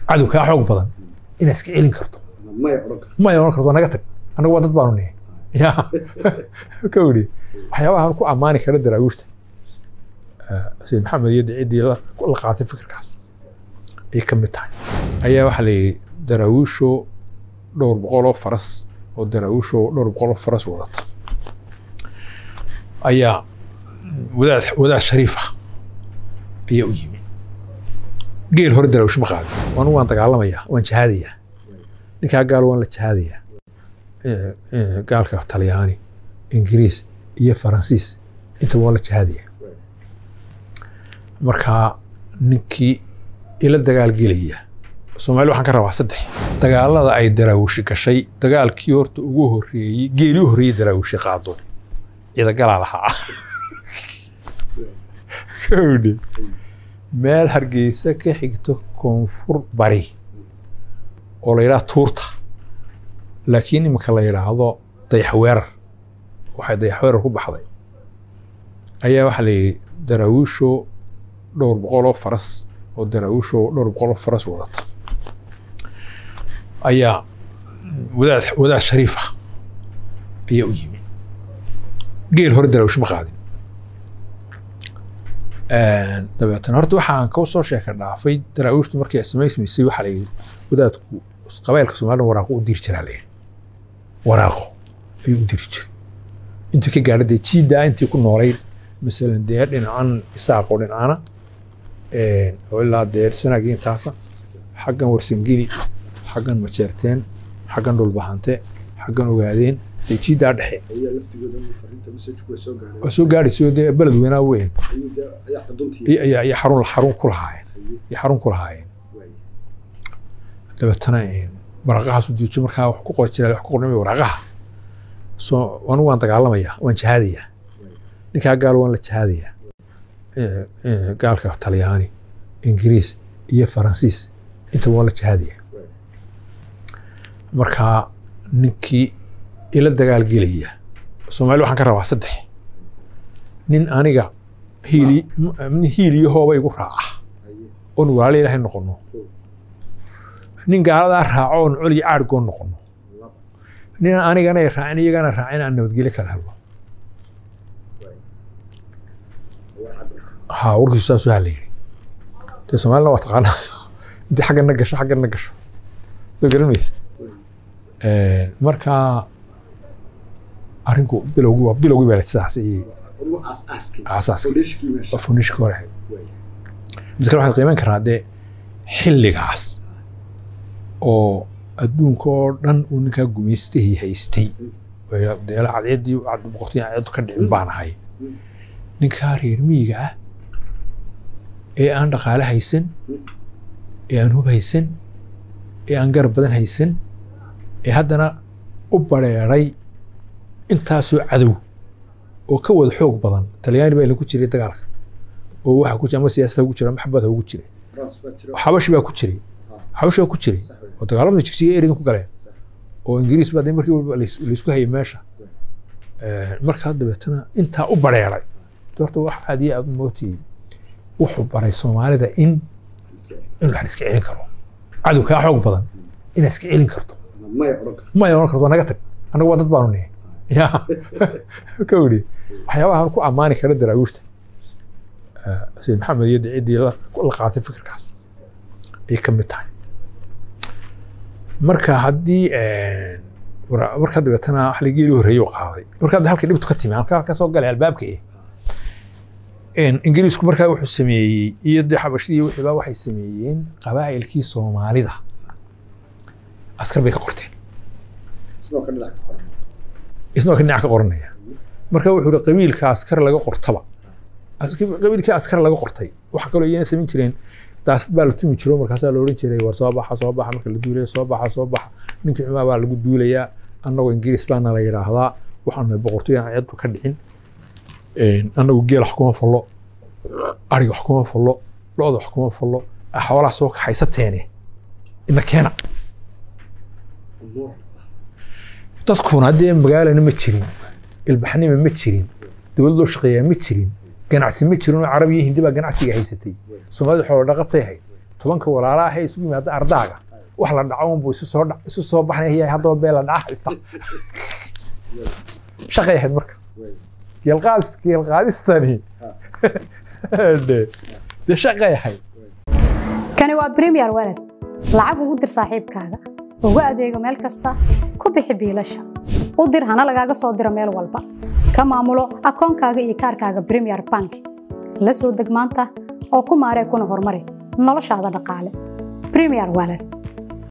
cadow kaa xoog badan inaad iska celin karto maya odhan karto maya oran karto waa naga tag annagu waa dad baanu nihi ya ka idhi waxyaabahan ku ammaani kara daraawiishta sayid maxamed iyo ciddii la la qaatay fikirkaas ay ka mid tahay ayaa waxaa la yidhi daraawiisho dhowr boqoloo faras oo daraawiisho dhowr boqoloo faras wadata ayaa wadaad wadaad shariif ah ayaa u yimi geel hore daraawiish ma qaadin anigu waan dagaalamayaa waan jihaadayaa ninkaa gaal waan la jihaadayaa Eh, eh, gaalka talyaani ingiriis iyo faransiis intaba waan la jihaadaya markaa ninkii ila dagaalgelaya soomaali waxaan ka rabaa saddex dagaalada ay daraawishi gashay dagaalkii horta ugu horreeyey geelii u horreeyey daraawishi qaado ciidagalaa lahaa kowdhe meel hargeysa ka xigto koonfur bari oo la yidhaha tuurta laakiin iminka la yidhaahdo dayaxweerar waxay dayaxweerar ku baxday ayaa waxaa la yidhi daraawiisho dhowr boqoloo faras oo daraawiisho dhowr boqoloo faras wadata ayaa wadaad wadaad shariif ah ayaa u yimi geel hore daraawiish ma qaadin dabeetana horta waxaan ka soo sheeka dhaafay daraawiishtu markay samaysmaysay waxaa la yidhi wadaadku qabailka soomaalida waraaqo u diri jiraa la yidhi waraaqo ayuu u diri jiray intuu ka gaadha dee jiiddaa intii ku noolayd masalan dee dhinacan isaaqoo dhinacana oo ilaa dee sanaagii intaasa xaggan warsangini xaggan majeerteen xaggan dhulbahante xaggan ogaadeen dee jiiddaa dhexe ayaa laftigooda fariinta messajku way soo gaadhay waa soo gaadhaysay dee beled weynaa weyn ayuu dee ayaa xuduntii iyo- iyo iyo xarun xarun ku lahaayeen iyo xarun ku lahaayeen waay dabeetana waraaqahaas u diijo markaa wax ku qori jiraa wax ku qornay waraaqaha soo anigu waan dagaalamayaa waan jihaadayaa ninkaa gaal waan la jihaadayaa Eh, eh, gaalka talyaani ingiriis iyo faransiis intaba waan la jihaadayaa markaa ninkii ila dagaalgelaya soomaali waxaan ka rabaa saddex nin aniga hiili nin hiiliyo hooba igu raaca haye oon walaalo ilaahay noqono nin gaaladaa raaco oon col iyo caadhgoon noqono laba nin anigana ay raacin iyagana raacin aan nabadgelyo kala helno waay waa cabir ha warkiisu saas waxaa la yidhi dee soomaalina waa taqaanaa intii xaggana gasho xaggana gasho soo garan maysa marka arrinku bilowgii waa bilowgii baa sidaas iyo ugu aas aaskii Aasaaskii. foundationkii meesha waa funishka hore waay mid kale waxaan qiiman karnaa dee xilligaas oo adduunka oo dhan uu ninkaa gumaystahii haystay oo deela cadceeddii cad boqortii cadceeddu ka dhicin baan ahay Mm. ninkaa reer miyiga ah ee aan dhaqaale haysan ee aan hub haysan ee aan garab badan haysan ee haddana u bareeray intaasoo cadow oo ka wada xoog badan talyaani baa ku jiray dagaalka oo waxaa ku jira ama siyaasada ku jira ama xabada ugu jiray France baa jiro xabashi baa ku jiray xabashi baa ku jiray sax wey oo dagaalamada jigsiga eridan ku galeen sax oo ingiriis baa dee markii walba lais- laisku hayay meesha Eh, markaa dabeetana intaa u bareeray de horta wax aad iyo aad u mootiyey wuxuu baray soomaalida in iska in wax la iska celin karo cadow kaa xoog badan inaad iska celin karto maya odhan karto maya oran karto waa naga tag annagu waa dad baanu nihi ya ka idhi waxyaabahan ku ammaani kara daraawiishta Eh, sayid maxamed iyo ciddii la la qaatay fikirkaas ay ka mid tahay marka haddii wara- marka dabeetana wax la geeli horreeyey u qaaday marka hadda halkii dhibtu ka timi halka halka soo galay albaabka eh En ingiriisku markaa wuxuu sameeyey iyo dee xabashidii iyo wixii baa waxay sameeyeen qabaa'ilkii soomaalida askar bay ka qorteen sidoo kale dhinac ka qoran isna waa ka dhinac ka qoranaya marka wuxuu yihi qabiilka askar laga qortaba Ask- qabiilkii askar laga qortay waxa kaloo iyana samayn jireen daasad baa la tumi jiro markaasaa la odhan jiray war soo baxa soo baxa marka la duulaya soo baxa soo baxa ninkii xumaa baa lagu duulayaa annagoo ingiriis baana la yidhaahdaa waxaana boqortooy aan ceedku ka dhicin annagu geel wax kuma fallo ariga wax kuma fallo lo-da wax kuma fallo xoolaha soo kaxaysateene ina keena umuur dadkuna haddee magaalana ma jirin ilbaxnima ma jirin dowlad loo shaqeeyaa ma jirin ganacsi ma jirin oo carab iyo hindi baa ganacsiga haysatay soomaalida xoolo dhaqatay ahayd tobanka walaala ah ee isugu yimaada ardaaga wax la dhaco unbuu isu soo dha- isu soo baxnaya haddaba bee la dhaca haysta shaqay ahayd marka wey geelqaadis geelqaadistani dee dee shaqay ahayd kani waa premier walad lacag ugu dir saaxiibkaaga ugu adeego meel kasta ku bixi biilasha u dir hana lagaaga soo diro meel walba ka maamulo akoonkaaga iyo kaarkaaga premier bank la soo deg maanta oo ku maaree kuna horumari noloshaada dhaqaale premier walad